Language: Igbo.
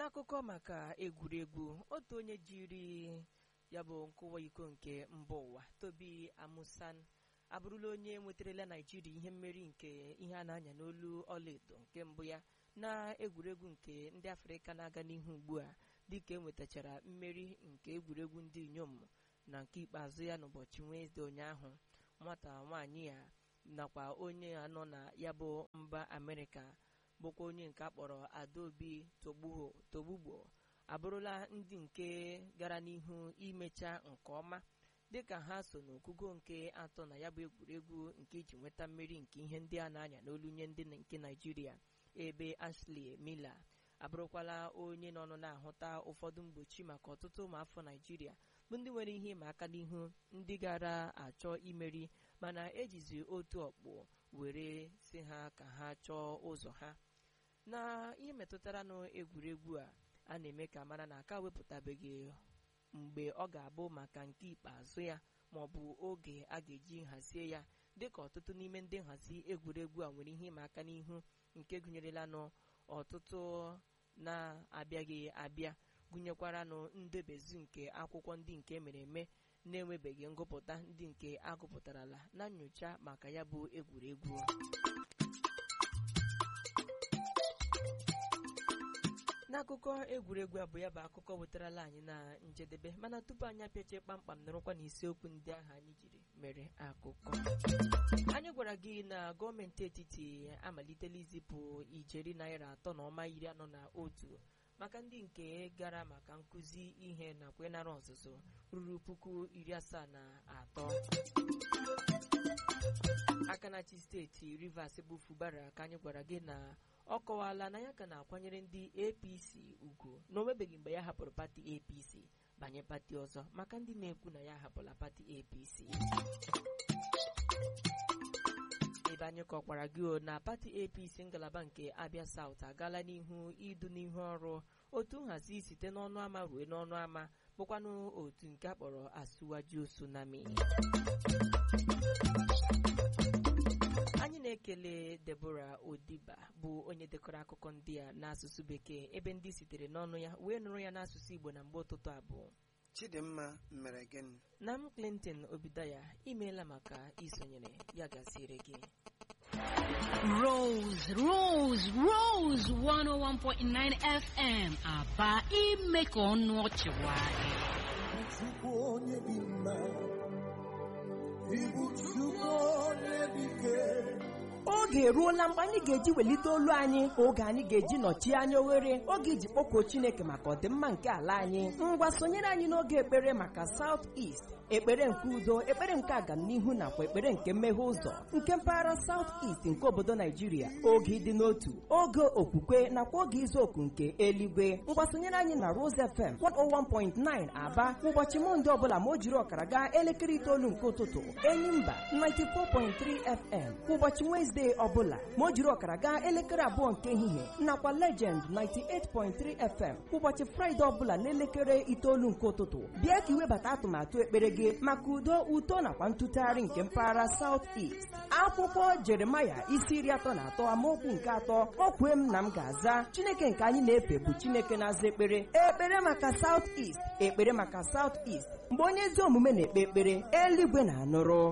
n'akụkọ maka egwuregwu otu onye jiri ya bụ nkụwa iko nke mba ụwa tobi amusan abụrụla onye nwetarala naijiria ihe mmeri nke ihe a na-anya n'olu ọlaedo nke mbụ ya na egwuregwu nke ndị afrịka na-aga n'ihu ugbu a dịka enwetachara mmeri nke egwuregwu ndị inyom na nke ikpeazụ ya n'ụbọchị wenesde ụnyaahụ nwata nwaanyị ya nakwa onye ya nọ na ya bụ mba amerịka bụkwa onye nke akpọrọ adaobi togbugbo abụrụla ndị nke gara n'ihu imecha nke ọma dịka ha so n'ogugo nke atọ na ya bụ egwuregwu nke iji nweta mmeri nke ihe ndị a na-anya n'olu nye ndị nke naijiria ebe ashley miller abụrụkwala onye nọ na-ahụta ụfọdụ mgbochi maka ọtụtụ ụmụafọ naijiria bụ ndị nwere ihe ịma aka n'ihu ndị gara achọ imeri mana ejizi otu ọkpụ were si ha ka ha chọọ ụzọ ha na ihe metụtara n'egwuregwu a a na-eme ka mara na aka wepụtabeghị mgbe ọ ga-abụ maka nke ikpeazụ ya ma ọ bụ oge a ga-eji nhazie ya dịka ọtụtụ n'ime ndị nhazi egwuregwu a nwere ihe ịma aka n'ihu nke gụnyerela n'ọtụtụ na-abịaghị abịa gụnyekwaranụ ndebezu nke akwụkwọ ndị nke mere eme na-enwebeghị ngụpụta ndị nke agụpụtarala na nyocha maka ya bụ egwuregwu n'akụkọ egwuregwu abụ ya bụ akụkọ wetarala anyị na njedebe mana tupu anyị apịache kpamkpam nọrọkwa n'isiokwu ndị ahụ anyị jiri mere akụkọ anyị gwara gị na gọọmenti etiti amalitela izipụ ijeri naira atọ na ọma iri anọ na otu maka ndị nke gara maka nkụzi ihe nakwa ịnara ọzụzụ ruru puku iri asaa na atọ aka na-achị steeti rivers bụ fubara ka anyị gwara gị na ọ kọwala na ya ka na-akwanyere ndị apc ugwu na o nwebeghị mgbe ya hapụrụ pati apc banye pati ọzọ maka ndị na-ekwu na ya hapụla pati apc ebe anyị kọkwara gị o na pati apc ngalaba nke abia saut agaala n'ihu idu n'ihu ọrụ otu nhazi site n'ọnụ ama ruo n'ọnụ ama bụkwanụ otu nke akpọrọ asuwaju tsunami anyị na-ekele Deborah Odiba bụ onye dekọrọ akụkọ ndị a n'asụsụ bekee ebe ndị sitere n'ọnụ ya wee nụrụ ya n'asụsụ Igbo na mgbe ụtụtụ abụọ Chidimma mere gịnị na m Clinton Obidaya imeela maka isonyere ya gaziere gị Rose, Rose, Rose 101.9 FM aba ime ka ọnụ ọchị nwayọọ. Chukwu onye dị mma, ịbụ Chukwu onye dị ike. oge eruola mgbe anyị ga-eji welite olu anyị oge anyị ga-eji nọchie anya oghere oge iji kpọkuo chineke maka ọdịmma nke ala anyị ngwa sonyere anyị n'oge ekpere maka South East ekpere nke udo ekpere nke agamnihu nakwa ekpere nke mmeghe ụzọ nke mpaghara South East nke obodo naijiria oge ịdị n'otu oge okwukwe nakwa oge izu oku nke eluigwe ngwa sonyere anyị na Rose FM 101.9 aba ụbọchị mọnde ọbụla ma o jiri ọkara gaa elekere itoolu nke ụtụtụ enyimba 94.3 FM kwa ụbọchị Wezdee ọbụla ma o jiri ọkara gaa elekere abụọ nke ehihie nakwa Legend 98.3 FM kwa ụbọchị Fraịde ọbụla n'elekere itoolu nke ụtụtụ bịa ka iwebata atụmatụ ekpere gị maka udo uto nakwa ntụtụgharị nke mpaghara South East akwụkwọ Jeremaya isi iri atọ na atọ amaokwu nke atọ o kwue m na m ga-aza Chineke nke anyị na-efe bụ Chineke na-aza ekpere ekpere maka South East ekpere maka South East mgbe onye ezi omume na-ekpe ekpere eluigwe na-anụrụ